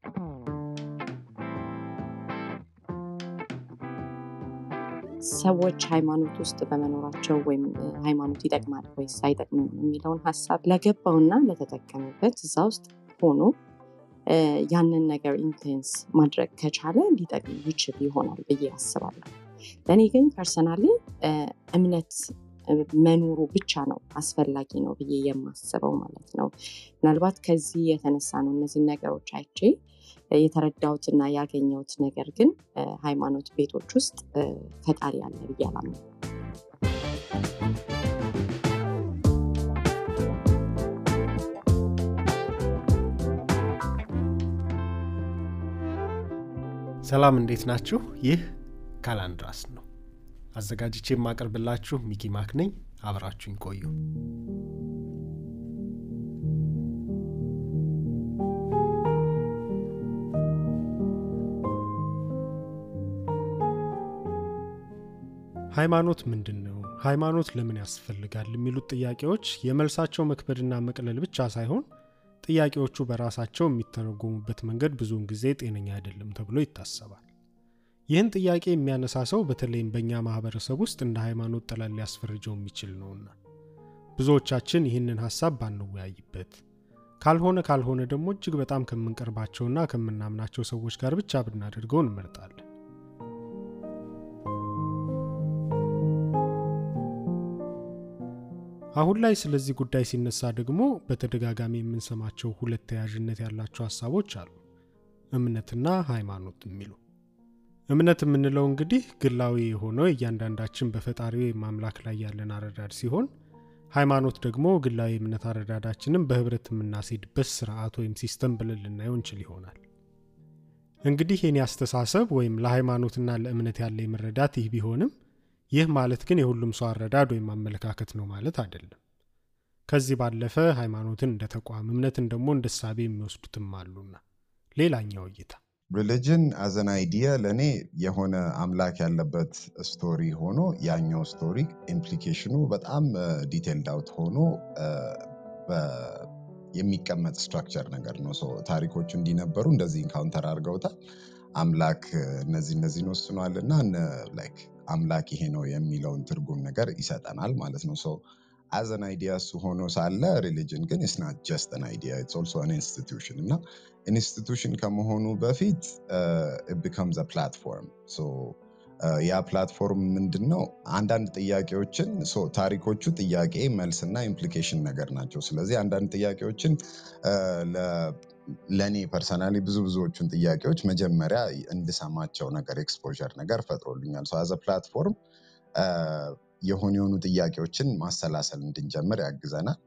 ሰዎች ሃይማኖት ውስጥ በመኖራቸው ወይም ሃይማኖት ይጠቅማል ወይስ አይጠቅምም የሚለውን ሀሳብ ለገባውና ለተጠቀመበት እዛ ውስጥ ሆኖ ያንን ነገር ኢንቴንስ ማድረግ ከቻለ ሊጠቅም ይችል ይሆናል ብዬ አስባለሁ። ለእኔ ግን ፐርሰናሊ እምነት መኖሩ ብቻ ነው አስፈላጊ ነው ብዬ የማስበው ማለት ነው። ምናልባት ከዚህ የተነሳ ነው እነዚህን ነገሮች አይቼ የተረዳሁትና ያገኘሁት ነገር ግን ሃይማኖት ቤቶች ውስጥ ፈጣሪ አለ ብዬ አላምንም። ሰላም እንዴት ናችሁ? ይህ ካላንድራስ ነው። አዘጋጅቼ የማቀርብላችሁ ሚኪ ማክ ነኝ። አብራችሁኝ ቆዩ። ሃይማኖት ምንድን ነው? ሃይማኖት ለምን ያስፈልጋል? የሚሉት ጥያቄዎች የመልሳቸው መክበድና መቅለል ብቻ ሳይሆን ጥያቄዎቹ በራሳቸው የሚተረጎሙበት መንገድ ብዙውን ጊዜ ጤነኛ አይደለም ተብሎ ይታሰባል። ይህን ጥያቄ የሚያነሳ ሰው በተለይም በእኛ ማህበረሰብ ውስጥ እንደ ሃይማኖት ጠላል ሊያስፈርጀው የሚችል ነውና ብዙዎቻችን ይህንን ሀሳብ ባንወያይበት፣ ካልሆነ ካልሆነ ደግሞ እጅግ በጣም ከምንቀርባቸውና ከምናምናቸው ሰዎች ጋር ብቻ ብናደርገው እንመርጣለን። አሁን ላይ ስለዚህ ጉዳይ ሲነሳ ደግሞ በተደጋጋሚ የምንሰማቸው ሁለት ተያያዥነት ያላቸው ሀሳቦች አሉ፣ እምነትና ሃይማኖት የሚሉ። እምነት የምንለው እንግዲህ ግላዊ የሆነው እያንዳንዳችን በፈጣሪ ወይም አምላክ ላይ ያለን አረዳድ ሲሆን፣ ሃይማኖት ደግሞ ግላዊ እምነት አረዳዳችንም በህብረት የምናስሄድበት ስርዓት ወይም ሲስተም ብለን ልናየው እንችል ይሆናል። እንግዲህ የኔ አስተሳሰብ ወይም ለሃይማኖትና ለእምነት ያለ መረዳት ይህ ቢሆንም ይህ ማለት ግን የሁሉም ሰው አረዳድ ወይም አመለካከት ነው ማለት አይደለም። ከዚህ ባለፈ ሃይማኖትን እንደ ተቋም እምነትን ደግሞ እንደ ሳቤ የሚወስዱትም አሉና ሌላኛው እይታ ሪሊጅን አዘን አይዲያ ለእኔ የሆነ አምላክ ያለበት ስቶሪ ሆኖ ያኛው ስቶሪ ኢምፕሊኬሽኑ በጣም ዲቴልድ አውት ሆኖ የሚቀመጥ ስትራክቸር ነገር ነው። ታሪኮቹ እንዲነበሩ እንደዚህ ኢንካውንተር አድርገውታል። አምላክ እነዚህ እነዚህን ወስኗል እና ላይክ አምላክ ይሄ ነው የሚለውን ትርጉም ነገር ይሰጠናል ማለት ነው። ሶ አዘን አይዲያ እሱ ሆኖ ሳለ ሪሊጅን ግን ስናት ጀስት ን አይዲያ ኢትስ ኦልሶ አን ኢንስቲቱሽን እና ኢንስቲቱሽን ከመሆኑ በፊት ቢካምዝ ፕላትፎርም ያ ፕላትፎርም ምንድን ነው? አንዳንድ ጥያቄዎችን ታሪኮቹ ጥያቄ መልስና ኢምፕሊኬሽን ነገር ናቸው። ስለዚህ አንዳንድ ጥያቄዎችን ለእኔ ፐርሰናሊ ብዙ ብዙዎቹን ጥያቄዎች መጀመሪያ እንድሰማቸው ነገር ኤክስፖዠር ነገር ፈጥሮልኛል። አዘ ፕላትፎርም የሆኑ የሆኑ ጥያቄዎችን ማሰላሰል እንድንጀምር ያግዘናል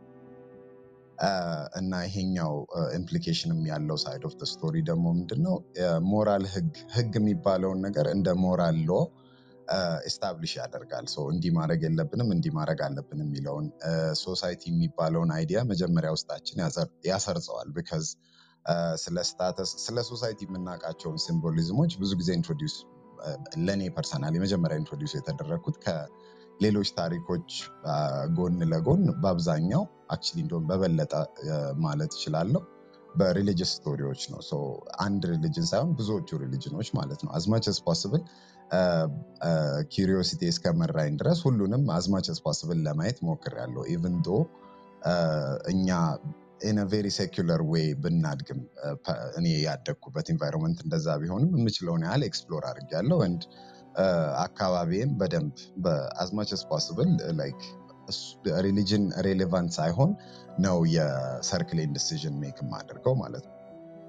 እና ይሄኛው ኢምፕሊኬሽንም ያለው ሳይድ ኦፍ ስቶሪ ደግሞ ምንድነው ሞራል ህግ ህግ የሚባለውን ነገር እንደ ሞራል ሎ ኤስታብሊሽ ያደርጋል። እንዲህ ማድረግ የለብንም እንዲህ ማድረግ አለብን የሚለውን ሶሳይቲ የሚባለውን አይዲያ መጀመሪያ ውስጣችን ያሰርጸዋል። ቢካዝ ስለ ስታተስ ስለ ሶሳይቲ የምናውቃቸውን ሲምቦሊዝሞች ብዙ ጊዜ ኢንትሮዲውስ ለእኔ ፐርሰናል የመጀመሪያ ኢንትሮዲውስ የተደረግኩት ከሌሎች ታሪኮች ጎን ለጎን በአብዛኛው አክቹዋሊ እንደውም በበለጠ ማለት እችላለሁ በሪሊጅስ ስቶሪዎች ነው። አንድ ሪሊጅን ሳይሆን ብዙዎቹ ሪሊጅኖች ማለት ነው። አዝማች ስ ፖስብል ኪሪዮሲቲ እስከመራኝ ድረስ ሁሉንም አዝማች ስ ፖስብል ለማየት ሞክሬያለሁ። ኢቭን ዶ እኛ ኢን ቬሪ ሴኩለር ዌይ ብናድግም እኔ ያደግኩበት ኢንቫይሮንመንት እንደዛ ቢሆንም የምችለውን ያህል ኤክስፕሎር አድርጌያለሁ። ንድ አካባቢም በደንብ በአዝማች ስ ፖስብል ላይክ ሪሊጅን ሬሌቫንት ሳይሆን ነው የሰርክሌን ዲሲዥን ሜክ የማደርገው ማለት ነው።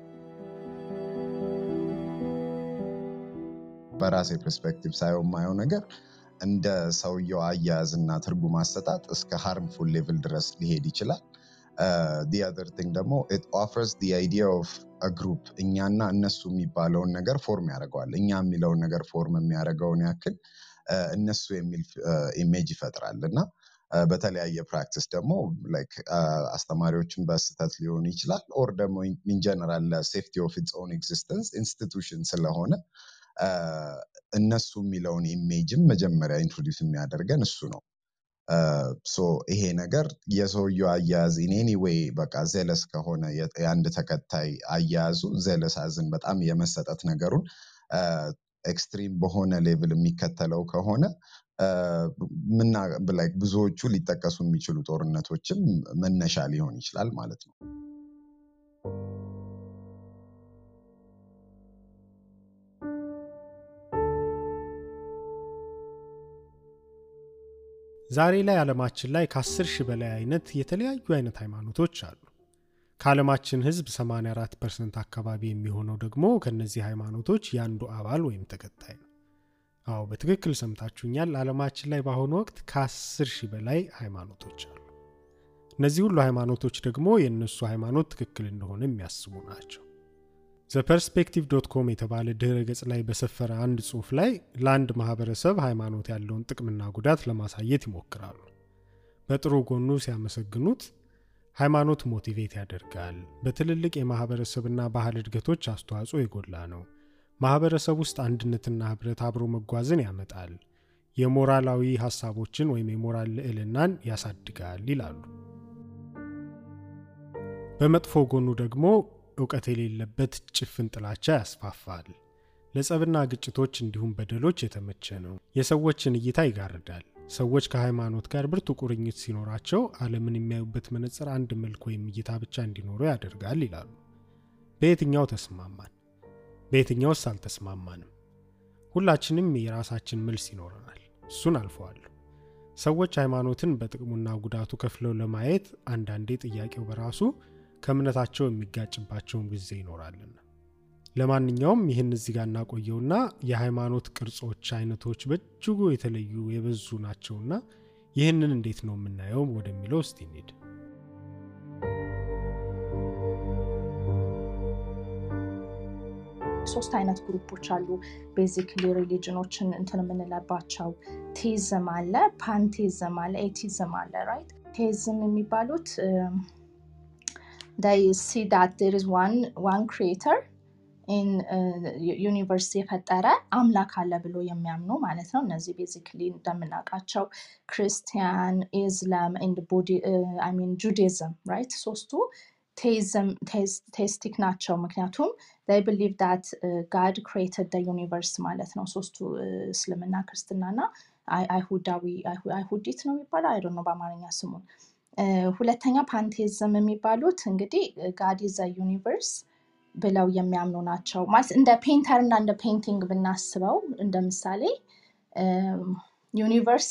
በራሴ ፐርስፔክቲቭ ሳየው የማየው ነገር እንደ ሰውየው አያያዝና ትርጉም አሰጣጥ እስከ ሃርምፉል ሌቭል ድረስ ሊሄድ ይችላል። ዲ አዘር ቲንግ ደግሞ ኢት ኦፈርስ ዲ አይዲያ ኦፍ ግሩፕ እኛና እነሱ የሚባለውን ነገር ፎርም ያደርገዋል። እኛ የሚለውን ነገር ፎርም የሚያደርገውን ያክል እነሱ የሚል ኢሜጅ ይፈጥራል እና በተለያየ ፕራክቲስ ደግሞ አስተማሪዎችን በስህተት ሊሆን ይችላል ኦር ደግሞ ኢንጀነራል ለሴፍቲ ኦፍ ኢትስ ኦን ኤግዚስተንስ ኢንስቲቱሽን ስለሆነ እነሱ የሚለውን ኢሜጅም መጀመሪያ ኢንትሮዲውስ የሚያደርገን እሱ ነው። ሶ ይሄ ነገር የሰውየው አያያዝ ኢን ዌይ በቃ ዘለስ ከሆነ የአንድ ተከታይ አያያዙ ዘለስ አዝን በጣም የመሰጠት ነገሩን ኤክስትሪም በሆነ ሌቭል የሚከተለው ከሆነ ምና ብዙዎቹ ሊጠቀሱ የሚችሉ ጦርነቶችም መነሻ ሊሆን ይችላል ማለት ነው። ዛሬ ላይ ዓለማችን ላይ ከ10 ሺህ በላይ አይነት የተለያዩ አይነት ሃይማኖቶች አሉ። ከዓለማችን ሕዝብ 84 ፐርሰንት አካባቢ የሚሆነው ደግሞ ከእነዚህ ሃይማኖቶች የአንዱ አባል ወይም ተከታይ ነው። አዎ በትክክል ሰምታችሁኛል። ዓለማችን ላይ በአሁኑ ወቅት ከ10 ሺህ በላይ ሃይማኖቶች አሉ። እነዚህ ሁሉ ሃይማኖቶች ደግሞ የእነሱ ሃይማኖት ትክክል እንደሆነ የሚያስቡ ናቸው። ዘፐርስፔክቲቭ ዶት ኮም የተባለ ድህረ ገጽ ላይ በሰፈረ አንድ ጽሑፍ ላይ ለአንድ ማህበረሰብ ሃይማኖት ያለውን ጥቅምና ጉዳት ለማሳየት ይሞክራሉ። በጥሩ ጎኑ ሲያመሰግኑት ሃይማኖት ሞቲቬት ያደርጋል፣ በትልልቅ የማህበረሰብና ባህል እድገቶች አስተዋጽኦ የጎላ ነው፣ ማህበረሰብ ውስጥ አንድነትና ህብረት አብሮ መጓዝን ያመጣል፣ የሞራላዊ ሀሳቦችን ወይም የሞራል ልዕልናን ያሳድጋል ይላሉ። በመጥፎ ጎኑ ደግሞ እውቀት የሌለበት ጭፍን ጥላቻ ያስፋፋል፣ ለጸብና ግጭቶች እንዲሁም በደሎች የተመቸ ነው፣ የሰዎችን እይታ ይጋርዳል። ሰዎች ከሃይማኖት ጋር ብርቱ ቁርኝት ሲኖራቸው ዓለምን የሚያዩበት መነጽር አንድ መልክ ወይም እይታ ብቻ እንዲኖሩ ያደርጋል ይላሉ። በየትኛው ተስማማን? በየትኛውስ አልተስማማንም? ሁላችንም የራሳችን መልስ ይኖረናል። እሱን አልፈዋለሁ። ሰዎች ሃይማኖትን በጥቅሙና ጉዳቱ ከፍለው ለማየት አንዳንዴ ጥያቄው በራሱ ከእምነታቸው የሚጋጭባቸውን ጊዜ ይኖራልና። ለማንኛውም ይህን እዚህ ጋር እናቆየውና የሃይማኖት ቅርጾች አይነቶች በእጅጉ የተለዩ የበዙ ናቸውና ይህንን እንዴት ነው የምናየው ወደሚለው እስቲ እንሂድ። ሶስት አይነት ግሩፖች አሉ። ቤዚክሊ ሪሊጅኖችን እንትን የምንለባቸው ቴዝም አለ፣ ፓንቴዝም አለ፣ ኤቲዝም አለ። ራይት ቴዝም የሚባሉት ሲ ዳት ዜር ኢዝ ዋን ክሪኤተር ዩኒቨርስ የፈጠረ አምላክ አለ ብሎ የሚያምኑ ማለት ነው። እነዚህ ቤዚክሊ እንደምናውቃቸው ክርስቲያን፣ ኢስላም ሚን ጁዲዝም ራይት ሶስቱ ቴስቲክ ናቸው። ምክንያቱም ይ ብሊቭ ዳት ጋድ ክሬትድ ዩኒቨርስ ማለት ነው። ሶስቱ እስልምና፣ ክርስትናና አይሁዳዊ አይሁዲት ነው የሚባለው አይ ነው በአማርኛ ስሙን። ሁለተኛ ፓንቴዝም የሚባሉት እንግዲህ ጋድ ዘ ዩኒቨርስ ብለው የሚያምኑ ናቸው። ማለት እንደ ፔንተር እና እንደ ፔንቲንግ ብናስበው እንደ ምሳሌ ዩኒቨርስ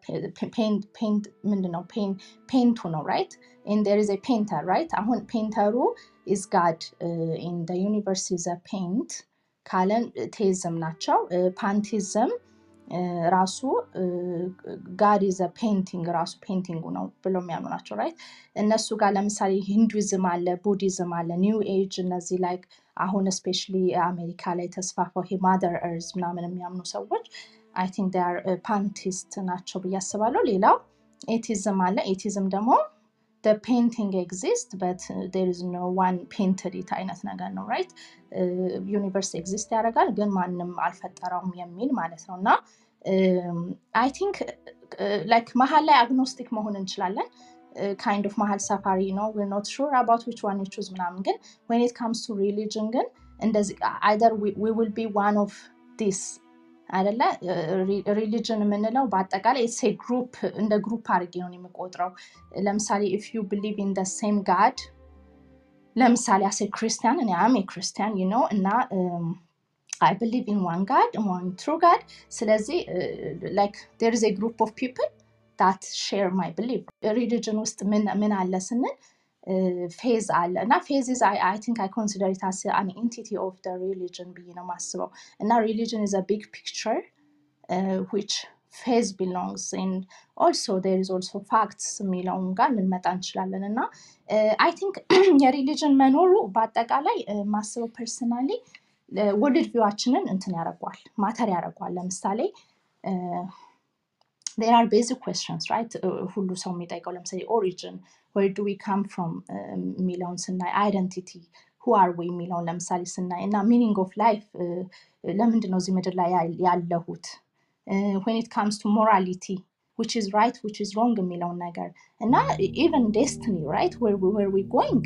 ምንድነው ፔንቱ ነው ራይት ር ኢዝ ፔንተር ራይት አሁን ፔንተሩ ኢዝ ጋድ ኢን ዩኒቨርስ ኢዝ ፔንት ካለን ቴዝም ናቸው ፓንቲዝም ራሱ ጋድ ኢዝ ፔንቲንግ ራሱ ፔንቲንጉ ነው ብሎ የሚያምኑ ናቸው ራይት እነሱ ጋር ለምሳሌ ሂንዱይዝም አለ ቡዲዝም አለ ኒው ኤጅ እነዚህ ላይ አሁን ስፔሻሊ አሜሪካ ላይ ተስፋፋው ይሄ ማደር እርዝ ምናምን የሚያምኑ ሰዎች አይ ቲንክ ር ፓንቲስት ናቸው ብዬ አስባለሁ ሌላው ኤቲዝም አለ ኤቲዝም ደግሞ ፔንቲንግ ኤግዚስት በት ር ኢዝ ኖ ዋን ፔንትድ አይነት ነገር ነው ራይት ዩኒቨርስ ኤግዚስት ያደርጋል ግን ማንም አልፈጠረውም የሚል ማለት ነው እና አይ ቲንክ ላይክ መሀል ላይ አግኖስቲክ መሆን እንችላለን ካይንድ ኦፍ መሀል ሰፋሪ ነው ኖት ሹር አባት ዊች ዋን ቹዝ ምናምን ግን ወን ኢት ካምስ ቱ ሪሊጅን ግን እንደዚህ አይደር ዊ ዊል ቢ ዋን ኦፍ ዲስ አይደለ ሪሊጅን የምንለው በአጠቃላይ ሴ ግሩፕ እንደ ግሩፕ አድርጌ ነው የምቆጥረው ለምሳሌ ኢፍ ዩ ብሊቭ ኢን ሴም ጋድ ለምሳሌ አሴ ክርስቲያን እኔ አም ክርስቲያን ዩ ነው እና አይ ብሊቭ ኢን ዋን ጋድ ዋን ትሩ ጋድ ስለዚህ ላይክ ዴር ኢዝ ግሩፕ ኦፍ ፒፕል ዳት ሼር ማይ ብሊቭ ሪሊጅን ውስጥ ምን አለ ስንል ፌዝ አለ እና ፌዝ አይ ቲንክ አይ ኮንሲደር ኢት አስ አን ኢንቲቲ ኦፍ ደ ሪሊጅን ብዬ ነው ማስበው እና ሪሊጅን ኢዝ ቢግ ፒክቸር ዊች ፌዝ ቢሎንግስ ኤንድ ኦልሶ ዴር ኢዝ ኦልሶ ፋክትስ የሚለውን ጋር ልንመጣ እንችላለን እና አይ ቲንክ የሪሊጅን መኖሩ በአጠቃላይ ማስበው ፐርሰናሊ ወርልድ ቪዋችንን እንትን ያደርጓል ማተር ያደርጓል ለምሳሌ ዴር አር ቤዚክ ኩስችንስ ራይት ሁሉ ሰው የሚጠይቀው ለምሳሌ ኦሪጅን ወር ዱ ዊ ካም ፍሮም የሚለውን ስናይ አይደንቲቲ ሁ አር ዊ የሚለውን ለምሳሌ ስናይ እና ሚኒንግ ኦፍ ላይፍ ለምንድን ነው እዚህ ምድር ላይ ያለሁት ዌን ኢት ካምስ ቱ ሞራሊቲ which is right which is wrong የሚለውን ነገር እና even destiny right where, we- where we going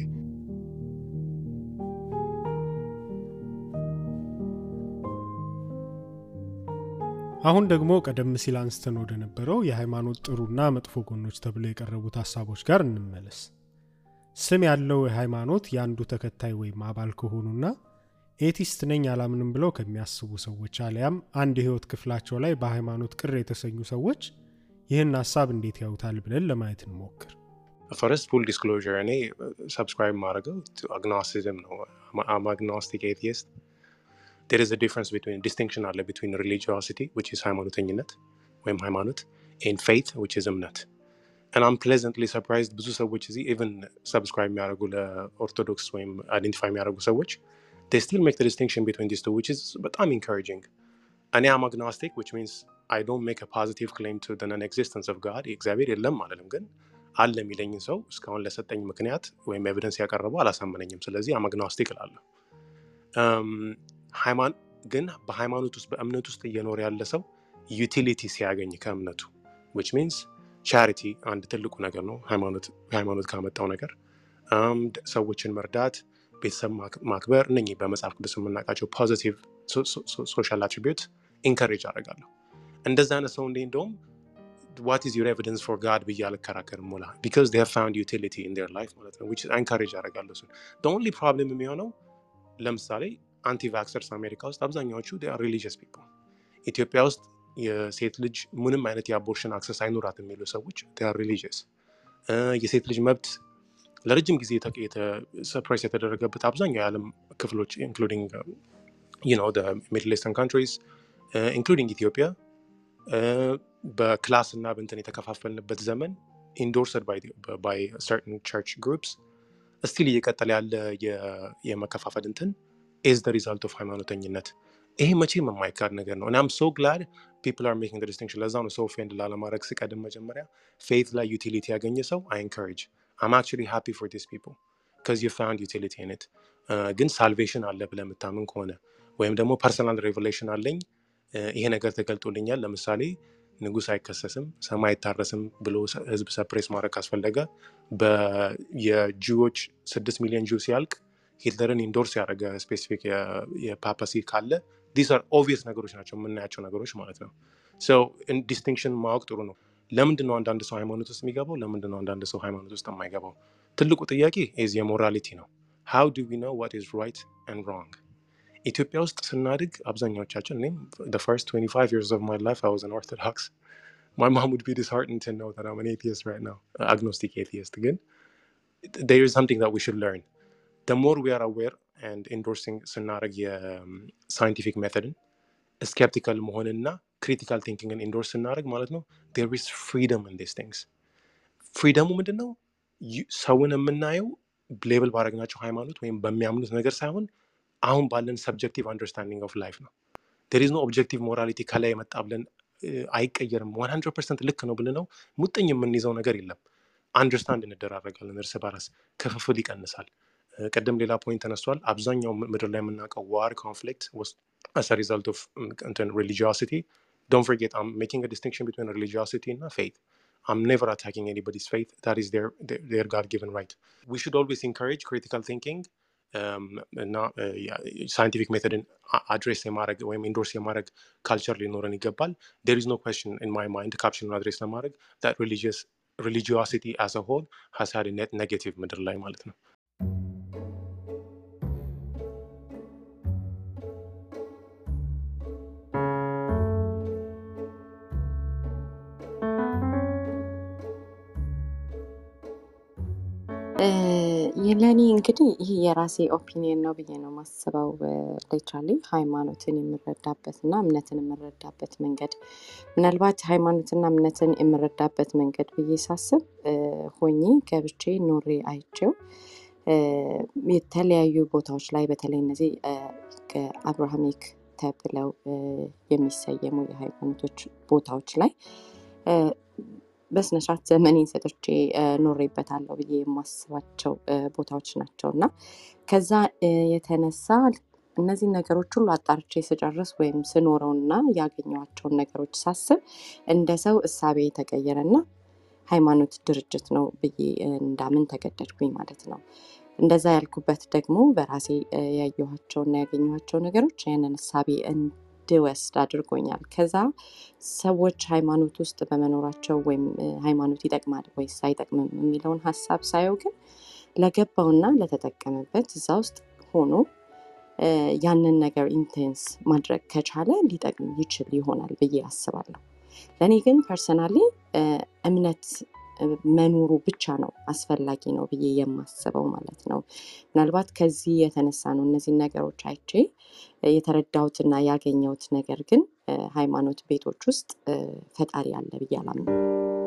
አሁን ደግሞ ቀደም ሲል አንስተን ወደ ነበረው የሃይማኖት ጥሩና መጥፎ ጎኖች ተብለው የቀረቡት ሀሳቦች ጋር እንመለስ ስም ያለው ሃይማኖት የአንዱ ተከታይ ወይም አባል ከሆኑና ኤቲስት ነኝ አላምንም ብለው ከሚያስቡ ሰዎች አሊያም አንድ የህይወት ክፍላቸው ላይ በሃይማኖት ቅር የተሰኙ ሰዎች ይህን ሀሳብ እንዴት ያዩታል ብለን ለማየት እንሞክር ፈረስት ፉል ዲስክሎዥር እኔ ሰብስክራይብ ማድረገው አግኖስቲዝም ነው አም አግኖስቲክ ኤቲስት there is a difference between distinction አለ between religiosity which is ሃይማኖተኝነት ወይም ሃይማኖት and faith which is እምነት and I'm pleasantly surprised ብዙ ሰዎች እዚህ even subscribe የሚያደርጉ ለኦርቶዶክስ ወይም አይደንቲፋይ የሚያደርጉ ሰዎች they still make the distinction between these two which is በጣም encouraging እኔ am agnostic which means I don't make a positive claim to the non-existence of God እግዚአብሔር የለም አለንም ግን አለ የሚለኝን ሰው እስካሁን ለሰጠኝ ምክንያት ወይም ኤቪደንስ ያቀረበው አላሳመነኝም ስለዚህ am agnostic እላለሁ Um, ሃይማን- ግን በሃይማኖት ውስጥ በእምነት ውስጥ እየኖረ ያለ ሰው ዩቲሊቲ ሲያገኝ ከእምነቱ which means ቻሪቲ አንድ ትልቁ ነገር ነው ሃይማኖት ሃይማኖት ካመጣው ነገር Um, ድ- ሰዎችን መርዳት ቤተሰብ ማክ- ማክበር እነኚህ በመጽሐፍ ቅዱስ የምናውቃቸው ፖዚቲቭ ሶሻል አትሪቢዩት ኢንከሬጅ አደርጋለሁ እንደዚ አይነት ሰው እንዴ እንደውም what is your evidence for God ብዬ አልከራከርም ሞላ because they have found utility in their life ማለት ነው which is encourage አደርጋለሁ እሱን the only problem የሚሆነው ለምሳሌ አንቲ ቫክሰርስ አሜሪካ ውስጥ አብዛኛዎቹ ሪሊጂየስ ፒፕል ኢትዮጵያ ውስጥ የሴት ልጅ ምንም አይነት የአቦርሽን አክሰስ አይኖራት የሚሉ ሰዎች ሪሊጂየስ የሴት ልጅ መብት ለረጅም ጊዜ ሰፕሬስ የተደረገበት አብዛኛው የዓለም ክፍሎች ኢንክሉዲንግ ሚድል ኢስተርን ካንትሪስ ኢንክሉዲንግ ኢትዮጵያ uh, በክላስ እና በንትን የተከፋፈልንበት ዘመን ኢንዶርስድ ባይ ሰርትን ቸርች ግሩፕስ ስቲል እየቀጠለ ያለ የ- የመከፋፈል እንትን ኢዝ ደ ሪዛልት ኦፍ ሃይማኖተኝነት ይሄ መቼም የማይካድ ነገር ነው እናም ሶ ግላድ ፒፕል አር ሜኪንግ ዲስቲንክሽን ለዛ ነው ሰው ፌንድ ላለማድረግ ስቀድም መጀመሪያ ፌት ላይ ዩቲሊቲ ያገኘ ሰው አይ ኤንካሬጅ አም አክቹዋሊ ሃፒ ፎር ዲስ ፒፕል ከዚ ዩ ፋውንድ ዩቲሊቲ ኢን ግን ሳልቬሽን አለ ብለህ የምታምን ከሆነ ወይም ደግሞ ፐርሰናል ሬቨሌሽን አለኝ እ፣ ይሄ ነገር ተገልጦልኛል ለምሳሌ ንጉስ አይከሰስም ሰማይ አይታረስም ብሎ ሰ- ህዝብ ሰፕሬስ ማድረግ ካስፈለገ በ- የጂዎች ስድስት ሚሊዮን ጂው ሲያልቅ ሂትለርን ኢንዶርስ ያደረገ ስፔሲፊክ የፓፓሲ ካለ ዲስ አር ኦቪየስ ነገሮች ናቸው የምናያቸው ነገሮች ማለት ነው ዲስቲንክሽን ማወቅ ጥሩ ነው ለምንድን ነው አንዳንድ ሰው ሃይማኖት ውስጥ የሚገባው ለምንድን ነው አንዳንድ ሰው ሃይማኖት ውስጥ የማይገባው ትልቁ ጥያቄ ዝ የሞራሊቲ ነው ሃው ዱ ዊ ኖ ዋት ኢዝ ራይት ኤንድ ሮንግ ኢትዮጵያ ውስጥ ስናድግ አብዛኛዎቻችን እኔም the first 25 years of my life I was an Orthodox. My mom would be disheartened to know that I'm an atheist right now, agnostic atheist again. There is something that we should learn. The more we are aware and endorsing ስናደርግ የሳይንቲፊክ ሜቶድን ስኬፕቲካል መሆንና ክሪቲካል ቲንኪንግን ኢንዶርስ ስናደርግ ማለት ነው there is freedom in these things. ፍሪደሙ ምንድን ነው? ዩ- ሰውን የምናየው ሌብል ባደረግናቸው ሃይማኖት ወይም በሚያምኑት ነገር ሳይሆን አሁን ባለን ሰብጀክቲቭ አንደርስታንዲንግ ኦፍ ላይፍ ነው። ዴር ኢዝ ኖ ኦብጀክቲቭ ሞራሊቲ ከላይ የመጣ ብለን እ፣ አይቀየርም 100 ፐርሰንት ልክ ነው ብለን ነው ሙጥኝ የምንይዘው ነገር የለም። አንደርስታንድ እንደራረጋለን፣ እርስ በራስ ክፍፍል ይቀንሳል። እ፣ ቅድም ሌላ ፖይንት ተነስቷል። አብዛኛው ም- ምድር ላይ የምናውቀው ዋር ኮንፍሊክት as a result of mm, እንትን religiosity don't forget i'm making a distinction between religiosity and faith i'm never attacking anybody's faith that is their their, their god-given right we should always encourage critical thinking um, እና ሳይንቲፊክ ሜቶድን አድሬስ የማድረግ ወይም ኢንዶርስ የማድረግ ካልቸር ሊኖረን ይገባል there is no question in my mind ካፕሽኑን አድሬስ ለማድረግ that religious religiosity as a whole has had a net negative ምድር ላይ ማለት ነው ለእኔ እንግዲህ ይህ የራሴ ኦፒኒየን ነው ብዬ ነው ማስበው። ሌትራሊ ሃይማኖትን የምረዳበት እና እምነትን የምረዳበት መንገድ ምናልባት ሃይማኖትና እምነትን የምረዳበት መንገድ ብዬ ሳስብ እ፣ ሆኜ ገብቼ ኖሬ አይቼው እ፣ የተለያዩ ቦታዎች ላይ በተለይ እነዚህ አብርሃሚክ ተብለው እ፣ የሚሰየሙ የሃይማኖቶች ቦታዎች ላይ እ፣ በስነስርዓት ዘመኔን ሰጥቼ እ፣ ኖሬበታለሁ ብዬ የማስባቸው እ፣ ቦታዎች ናቸው እና ከዛ እ፣ የተነሳ እነዚህን ነገሮች ሁሉ አጣርቼ ስጨርስ ወይም ስኖረውና ያገኘኋቸውን ነገሮች ሳስብ እንደ ሰው እሳቤ የተቀየረና ሃይማኖት ድርጅት ነው ብዬ እንዳምን ተገደድኩኝ ማለት ነው። እንደዛ ያልኩበት ደግሞ በራሴ እ፣ ያየኋቸውና ያገኘኋቸው ነገሮች ያንን እሳቤ እንድወስድ አድርጎኛል። ከዛ ሰዎች ሃይማኖት ውስጥ በመኖራቸው ወይም እ፣ ሃይማኖት ይጠቅማል ወይስ አይጠቅምም የሚለውን ሀሳብ ሳየው ግን ለገባውና ለተጠቀመበት እዛ ውስጥ ሆኖ እ፣ ያንን ነገር ኢንቴንስ ማድረግ ከቻለ ሊጠቅም ይችል ይሆናል ብዬ አስባለሁ። ለእኔ ግን ፐርሰናሊ እምነት እ፣ መኖሩ ብቻ ነው አስፈላጊ ነው ብዬ የማስበው ማለት ነው። ምናልባት ከዚህ የተነሳ ነው እነዚህን ነገሮች አይቼ እ፣ የተረዳሁትና ያገኘሁት ነገር ግን እ፣ ሃይማኖት ቤቶች ውስጥ እ፣ ፈጣሪ አለ ብዬ አላምንም።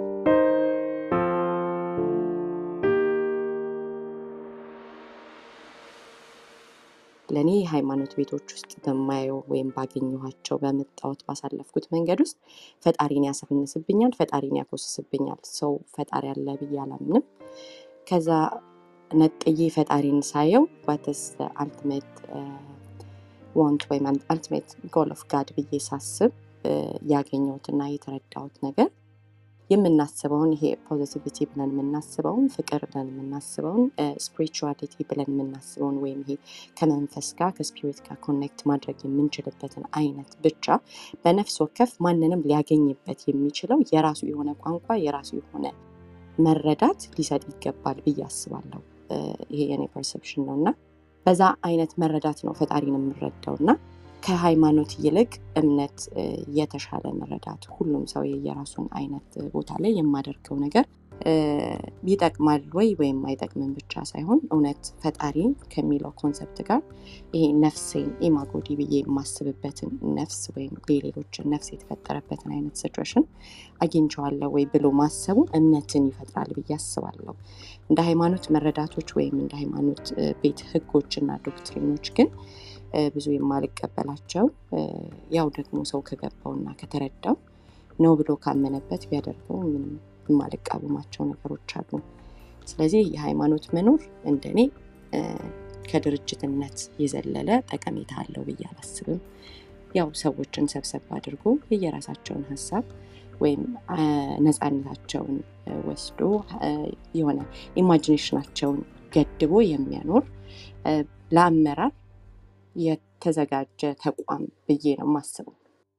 ለእኔ ሃይማኖት ቤቶች ውስጥ በማየው ወይም ባገኘኋቸው በመጣሁት ባሳለፍኩት መንገድ ውስጥ ፈጣሪን ያሳንስብኛል፣ ፈጣሪን ያኮስስብኛል። ሰው ፈጣሪ አለ ብዬ አላምንም። ከዛ ነጥዬ ፈጣሪን ሳየው ዋትስ አልቲሜት ዋንት ወይም አልቲሜት ጎል ኦፍ ጋድ ብዬ ሳስብ እ፣ ያገኘሁትና የተረዳሁት ነገር የምናስበውን ይሄ ፖዚቲቪቲ ብለን የምናስበውን ፍቅር ብለን የምናስበውን ስፒሪቹዋሊቲ ብለን የምናስበውን ወይም ይሄ ከመንፈስ ጋር ከስፒሪት ጋር ኮኔክት ማድረግ የምንችልበትን አይነት ብቻ በነፍስ ወከፍ ማንንም ሊያገኝበት የሚችለው የራሱ የሆነ ቋንቋ የራሱ የሆነ መረዳት ሊሰጥ ይገባል ብዬ አስባለሁ። እ፣ ይሄ የኔ ፐርሰፕሽን ነው እና በዛ አይነት መረዳት ነው ፈጣሪን የምንረዳው እና ከሃይማኖት ይልቅ እምነት እ፣ የተሻለ መረዳት ሁሉም ሰው የየራሱን አይነት ቦታ ላይ የማደርገው ነገር እ፣ ይጠቅማል ወይ ወይም አይጠቅምም ብቻ ሳይሆን እውነት ፈጣሪ ከሚለው ኮንሰፕት ጋር ይሄ ነፍሴን ኢማጎዲ ብዬ የማስብበትን ነፍስ ወይም የሌሎችን ነፍስ የተፈጠረበትን አይነት ሲትዌሽን አግኝቼዋለሁ ወይ ብሎ ማሰቡ እምነትን ይፈጥራል ብዬ አስባለሁ። እንደ ሃይማኖት መረዳቶች ወይም እንደ ሃይማኖት እ፣ ቤት ህጎች እና ዶክትሪኖች ግን እ፣ ብዙ የማልቀበላቸው እ፣ ያው ደግሞ ሰው ከገባውና ከተረዳው ነው ብሎ ካመነበት ቢያደርገው ምንም የማልቃወማቸው ነገሮች አሉ። ስለዚህ የሃይማኖት መኖር እንደኔ እ፣ ከድርጅትነት የዘለለ ጠቀሜታ አለው ብዬ አላስብም። ያው ሰዎችን ሰብሰብ አድርጎ የየራሳቸውን ሀሳብ ወይም አ፣ ነፃነታቸውን እ፣ ወስዶ እ፣ የሆነ ኢማጂኔሽናቸውን ገድቦ የሚያኖር እ፣ ለአመራር የተዘጋጀ ተቋም ብዬ ነው የማስበው።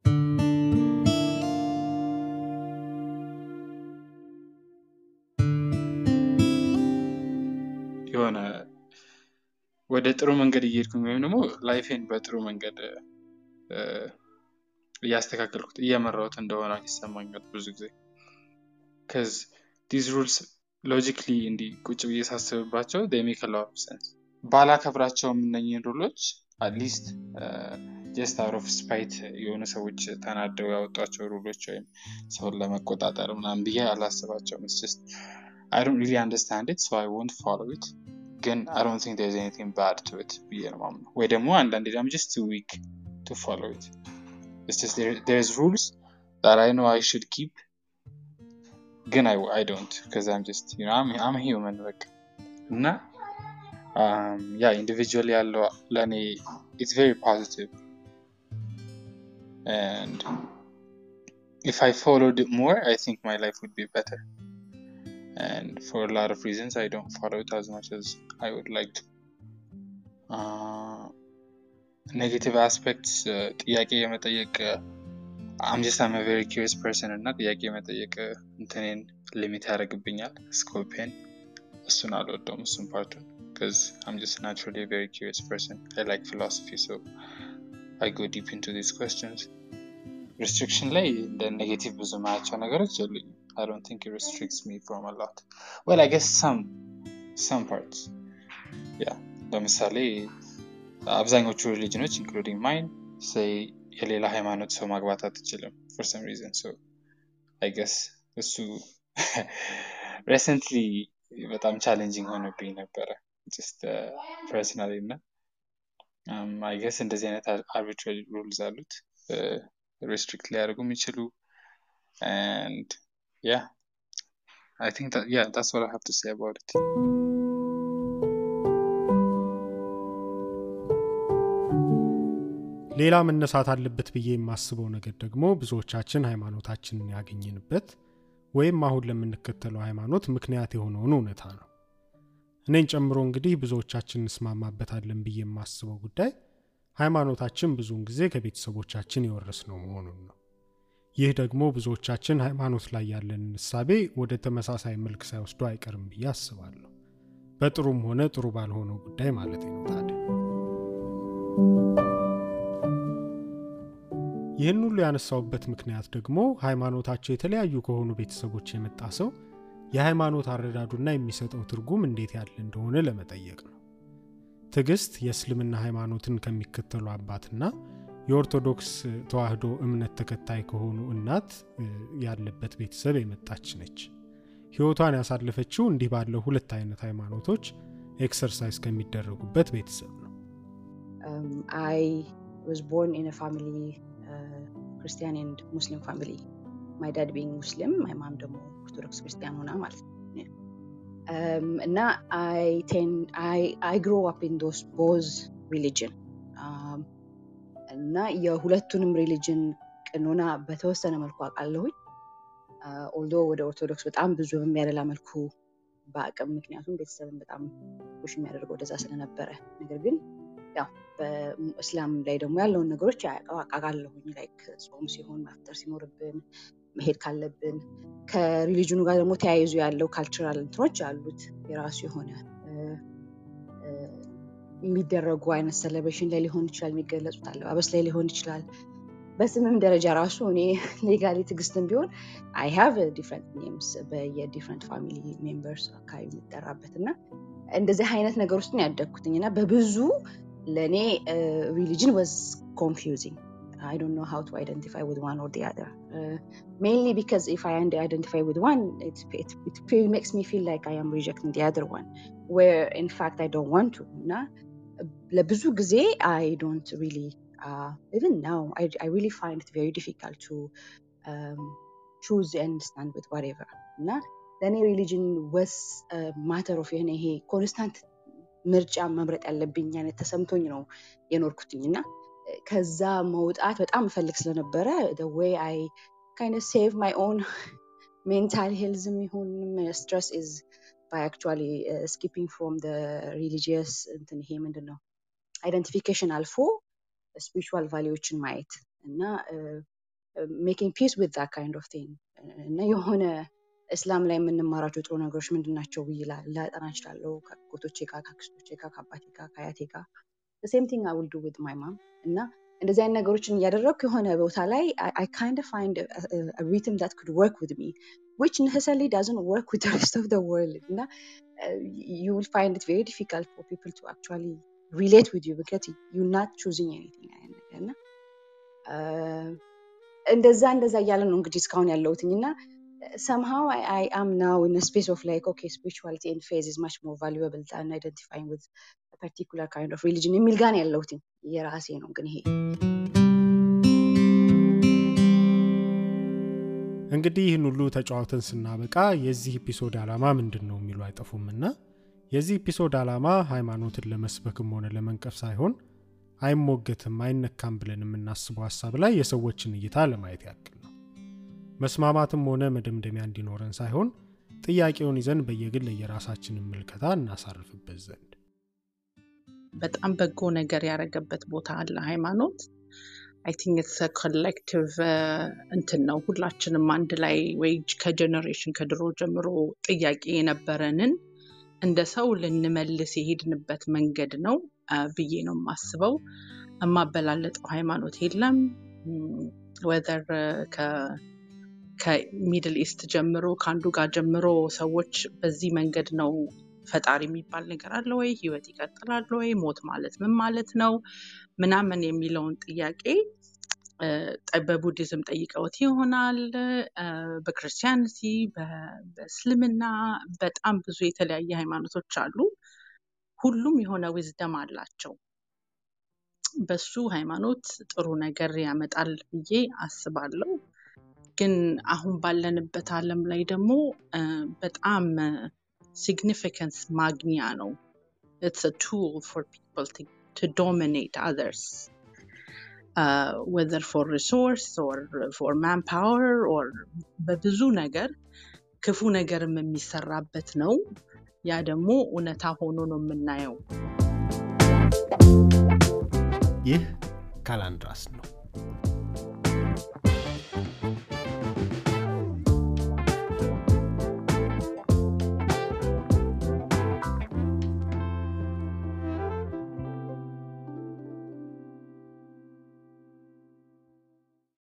የሆነ ወደ ጥሩ መንገድ እየሄድኩኝ ወይም ደግሞ ላይፌን በጥሩ መንገድ እ፣ እያስተካከልኩት እየመራሁት እንደሆነ ይሰማኛል ብዙ ጊዜ ከዚ ዲዝ ሩልስ ሎጂክሊ እንዲህ ቁጭ ብዬ ሳስብባቸው ሜክ ሎት ሰንስ ባላከብራቸውም እነኝህን ሩሎች አትሊስት ጀስት አውት ኦፍ ስፓይት የሆኑ ሰዎች ተናደው ያወጧቸው ሩሎች ወይም ሰውን ለመቆጣጠር ምናምን ብዬ አላስባቸውም ስ አይ ዶንት ሪሊ አንደርስታንድ ኢት ሶ አይ ወንት ፎሎ ኢት ግን አይ ዶንት ቲንክ ዜርስ ኤኒቲንግ ባድ ቱ ኢት ብዬ ነው ማምነው ወይ ደግሞ አንዳንዴ ደግሞ ጀስት ቱ ዊክ ቱ ፎሎ ኢት It's just there, there's rules that I know I should keep. Again, I, I don't because I'm just, you know, I'm, I'm a human. Like, እና um, yeah, individually ያለው ለእኔ it's very positive. And if I followed it more, I think my life would be better. And for a lot of reasons, I don't follow it as much as I would like to. Uh, ኔጌቲቭ አስፔክትስ ጥያቄ የመጠየቅ አም ጀስት አም ቨሪ ኪሪየስ ፐርሰን እና ጥያቄ የመጠየቅ እንትኔን ሊሚት ያደርግብኛል ስኮፔን እሱን አልወደውም እሱን ፓርቱን because I'm just naturally a very curious person. I like philosophy, so I go deep into these questions. Restriction ላይ እንደ ኔጌቲቭ ብዙ ማያቸው ነገሮች የሉኝም። I don't think it restricts me from a lot. Well, I guess some some parts. Yeah. ለምሳሌ አብዛኞቹ ሪሊጅኖች ኢንክሉዲንግ ማይን ሰይ የሌላ ሃይማኖት ሰው ማግባት አትችልም ፎር ሰም ሪዝን ሶ አይ ገስ እሱ ሬሰንትሊ በጣም ቻሌንጂንግ ሆኖብኝ ነበረ ጀስት ፐርሰናሊ እና አይ ገስ እንደዚህ አይነት አርቢትራሪ ሩልዝ አሉት ሬስትሪክት ሊያደርጉ የሚችሉ and yeah I think that yeah that's what I have to say about it ሌላ መነሳት አለበት ብዬ የማስበው ነገር ደግሞ ብዙዎቻችን ሃይማኖታችንን ያገኘንበት ወይም አሁን ለምንከተለው ሃይማኖት ምክንያት የሆነውን እውነታ ነው። እኔን ጨምሮ እንግዲህ ብዙዎቻችን እንስማማበታለን ብዬ የማስበው ጉዳይ ሃይማኖታችን ብዙውን ጊዜ ከቤተሰቦቻችን የወረስነው መሆኑን ነው። ይህ ደግሞ ብዙዎቻችን ሃይማኖት ላይ ያለን እሳቤ ወደ ተመሳሳይ መልክ ሳይወስዱ አይቀርም ብዬ አስባለሁ። በጥሩም ሆነ ጥሩ ባልሆነው ጉዳይ ማለት ነው። ታዲያ ይህን ሁሉ ያነሳውበት ምክንያት ደግሞ ሃይማኖታቸው የተለያዩ ከሆኑ ቤተሰቦች የመጣ ሰው የሃይማኖት አረዳዱና የሚሰጠው ትርጉም እንዴት ያለ እንደሆነ ለመጠየቅ ነው። ትዕግስት የእስልምና ሃይማኖትን ከሚከተሉ አባትና የኦርቶዶክስ ተዋህዶ እምነት ተከታይ ከሆኑ እናት ያለበት ቤተሰብ የመጣች ነች። ሕይወቷን ያሳለፈችው እንዲህ ባለው ሁለት አይነት ሃይማኖቶች ኤክሰርሳይዝ ከሚደረጉበት ቤተሰብ ነው። I was born in a family, uh, Christian and Muslim family. My dad being Muslim, my mom ደግሞ ኦርቶዶክስ ክርስቲያን ሆና ማለት ነው። Um, እና I tend, I, I grew up in those both religion. Um, እና የሁለቱንም ሪሊጅን ቅኖና በተወሰነ መልኩ አውቃለሁኝ። ኦልዶ ወደ ኦርቶዶክስ በጣም ብዙ በሚያደላ መልኩ በአቅም ምክንያቱም ቤተሰብን በጣም ሽ የሚያደርገው ወደዛ ስለነበረ ነገር ግን ያው በእስላም ላይ ደግሞ ያለውን ነገሮች አውቃለሁኝ። ላይክ ጾም ሲሆን ማፍጠር ሲኖርብን መሄድ ካለብን ከሪሊጅኑ ጋር ደግሞ ተያይዞ ያለው ካልቸራል እንትኖች አሉት የራሱ የሆነ የሚደረጉ አይነት ሴሌብሬሽን ላይ ሊሆን ይችላል፣ የሚገለጹት አለባበስ ላይ ሊሆን ይችላል። በስምም ደረጃ ራሱ እኔ ሌጋሊ ትዕግስትም ቢሆን አይ ሃቭ ዲፍረንት ኔምስ በየዲፍረንት ፋሚሊ ሜምበርስ አካባቢ የሚጠራበት እና እንደዚህ አይነት ነገር ውስጥ ነው ያደግኩትኝ እና በብዙ ለእኔ ሪሊጅን ወዝ ኮንፊውዚንግ I don't know how to identify with one or the other. Uh, mainly because if I identify with one, it, it, it really makes me feel like I am rejecting the other one, where in fact I don't want to. እና ለብዙ ጊዜ I don't really, uh, even now, I, I really find it very difficult to um, choose and stand with whatever. እና ለእኔ ሪሊጅን ወስ ማተር ኦፍ የሆነ ይሄ ኮንስታንት ምርጫ መምረጥ ያለብኝ አይነት ተሰምቶኝ ነው የኖርኩትኝ እና ከዛ መውጣት በጣም እፈልግ ስለነበረ ወይ አይ ካይንድ ሴቭ ማይ ኦን ሜንታል ሄልዝም ይሁን ስትረስ ኢዝ ባይ አክቹዋሊ ስኪፒንግ ፍሮም ሪሊጂየስ እንትን ይሄ ምንድን ነው አይደንቲፊኬሽን አልፎ ስፒሪቹዋል ቫሊዎችን ማየት እና ሜኪንግ ፒስ ዊዝ ዛት ካይንድ ኦፍ ቲንግ እና የሆነ እስላም ላይ የምንማራቸው ጥሩ ነገሮች ምንድን ናቸው ብዬ ላጠና እችላለሁ ከጎቶቼ ጋር ከአክስቶቼ ጋር ከአባቴ ጋር ከአያቴ ጋር ሴም ቲንግ አይ ዊል ዱ ዊዝ ማይ ማም እና እንደዚህ አይነት ነገሮችን እያደረግኩ የሆነ ቦታ ላይ አይ ካይንድ ፋይንድ ሪትም ዳት ኩድ ወርክ ዊዝ ሚ ዊች necessarily doesn't work with the rest of the world እና you will find it very difficult for people to actually relate with you because you're not choosing anything አይነት ነገር እና እንደዛ እንደዛ እያለ ነው እንግዲህ እስካሁን ያለሁትኝ እና somehow I, I am now in a space of like okay spirituality and faith is much more valuable than identifying with a particular kind of religion የሚል ጋር ነው ያለሁትኝ የራሴ ነው ግን ይሄ እንግዲህ ይህን ሁሉ ተጫዋተን ስናበቃ የዚህ ኤፒሶድ ዓላማ ምንድን ነው የሚሉ አይጠፉምና የዚህ ኤፒሶድ ዓላማ ሃይማኖትን ለመስበክም ሆነ ለመንቀፍ ሳይሆን አይሞገትም አይነካም ብለን የምናስበው ሀሳብ ላይ የሰዎችን እይታ ለማየት ያክል ነው መስማማትም ሆነ መደምደሚያ እንዲኖረን ሳይሆን ጥያቄውን ይዘን በየግል የራሳችንን ምልከታ እናሳርፍበት ዘንድ በጣም በጎ ነገር ያደረገበት ቦታ አለ ሃይማኖት አይ ቲንክ ኢትስ ኮሌክቲቭ እንትን ነው ሁላችንም አንድ ላይ ወይ ከጀኔሬሽን ከድሮ ጀምሮ ጥያቄ የነበረንን እንደ ሰው ልንመልስ የሄድንበት መንገድ ነው ብዬ ነው የማስበው የማበላለጠው ሃይማኖት የለም ወዘር ከሚድል ኢስት ጀምሮ ከአንዱ ጋር ጀምሮ ሰዎች በዚህ መንገድ ነው ፈጣሪ የሚባል ነገር አለ ወይ ህይወት ይቀጥላል ወይ ሞት ማለት ምን ማለት ነው ምናምን የሚለውን ጥያቄ በቡዲዝም ጠይቀውት ይሆናል በክርስቲያንቲ በእስልምና በጣም ብዙ የተለያየ ሃይማኖቶች አሉ ሁሉም የሆነ ዊዝደም አላቸው በሱ ሃይማኖት ጥሩ ነገር ያመጣል ብዬ አስባለሁ ግን አሁን ባለንበት አለም ላይ ደግሞ በጣም ሲግኒፊካንስ ማግኛ ነው ኢትስ ቱል ፎር ፒፕል ቱ ዶሚኔት አዘርስ ወዘር ፎር ሪሶርስ ፎር ማን ፓወር ኦር በብዙ ነገር ክፉ ነገርም የሚሰራበት ነው። ያ ደግሞ እውነታ ሆኖ ነው የምናየው። ይህ ካላንድራስ ነው።